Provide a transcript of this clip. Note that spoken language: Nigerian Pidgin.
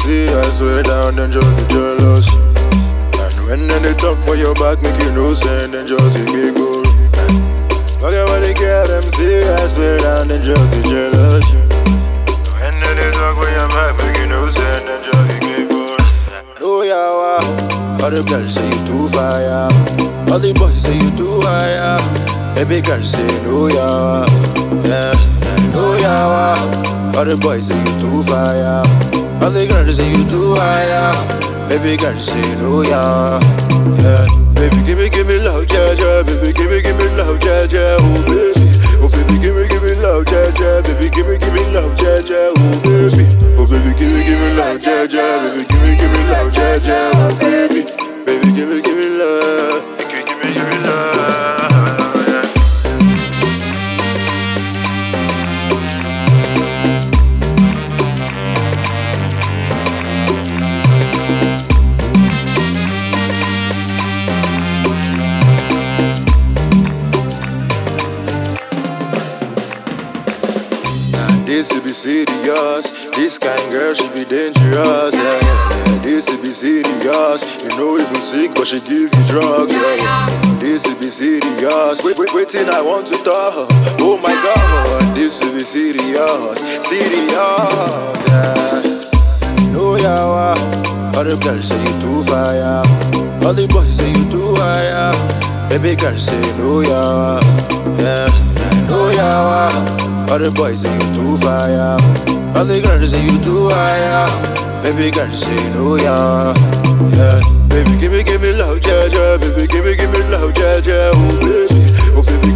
see I swear down, then just be jealous. And when then they talk for your back, make you no sense, then just be big goal. Forget what they care, them see I swear down, then just be jealous. When then they talk for your back, make you no sense, then just be big goal. No yawa, all the girls say you too fire. All the boys say you too higher. Baby girl say no yawa, yeah, no yawa. All the boys say you too fire. All the girls say you too higher. Baby girl say no yawa, yeah. Baby give me give me love, yeah, yeah. Baby give me give me love, yeah, yeah. Oh baby, oh baby give me give me love, yeah, yeah. Baby give me give me love, yeah, yeah. Oh baby, oh baby give me give me love, yeah, yeah. Baby give me give me love, yeah, yeah. Oh baby, baby give me give me love, give me give me give me love, yeah. Nah, this should be serious. This kind girl should be dangerous. Yeah, yeah, yeah. This should be serious. You know even sick, but she give you drugs. Yeah, yeah. This should be serious. Wait, wait, waiting, I want to talk. Oh my God, this should be serious. Serious. Yeah. No yawa. All the girls say you too fire. All the boys say you too higher. Baby girl say no yawa. Yeah, no yawa. All the boys say you too fire. All the girls say you too higher. Baby girl say no yawa. Yeah, baby give me give me love, yeah, yeah. Baby give me give me love, yeah, yeah. Oh baby, oh baby